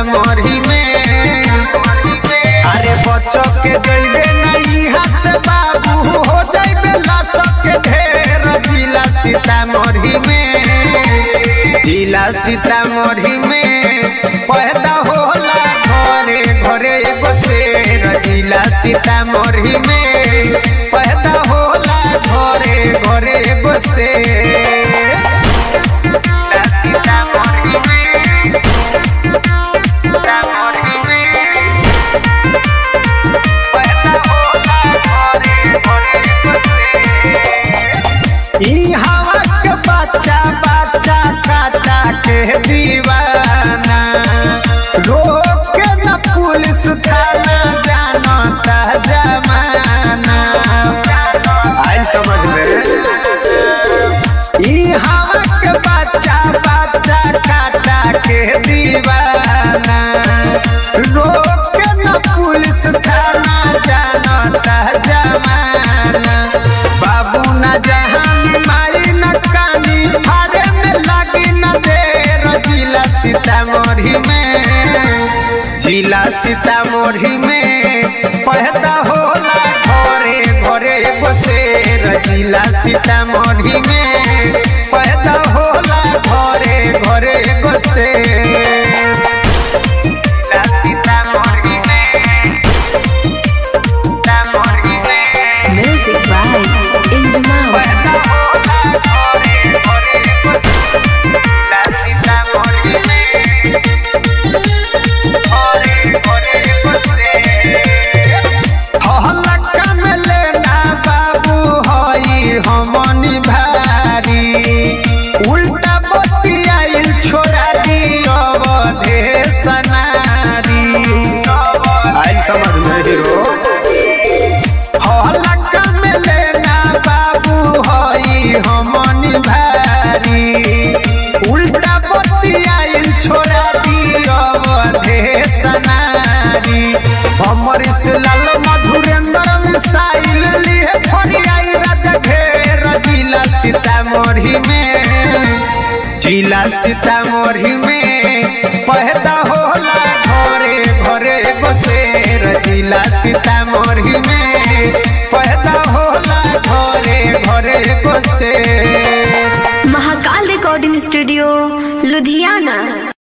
सीतामढ़ी में अरे बच्चों के जइबे नहीं हस बाबू हो जइबे लसक के ढेर जिला सीतामढ़ी में जिला सीतामढ़ी में पैदा होला घरे घरे एगो शेर जिला सीतामढ़ी में पैदा होला घरे घरे एगो शेर सीतामढ़ी में सीतामढ़ी में पैदा होला घरे घरे एगो शेर ई हवा के बच्चा बच्चा काटा के दीवाना रोक के न पुलिस थाना जानता जमाना आई समझ में ई हवा के बच्चा बच्चा काटा के दीवाना रोक के न पुलिस थाना जानता जमाना बाबू न जहान मारी न कानी फाड़े में लगी न देर जिला सीतामढ़ी में जिला सीतामढ़ी में पैदा होला घरे घरे एगो शेर जिला सीतामढ़ी में पैदा होला घरे घरे एगो शेर जिला सीतामढ़ी में सीतामढ़ी में Music by Injamal. हमनी भारी उल्टा बतियाइल छोड़ा दी अवधे सनारी आई समझ में हीरो हलका में लेना बाबू हई हमनी भारी उल्टा बतियाइल छोड़ा दियो अधे सनारी हमर लाल मधुरेंद्र मिसाइल लिए फरियाई राजा घेर जिला सीतामढ़ी में जिला सीतामढ़ी में पैदा होला घरे घरे एगो शेर जिला सीतामढ़ी में पैदा होला घरे घरे एगो शेर महाकाल रिकॉर्डिंग स्टूडियो लुधियाना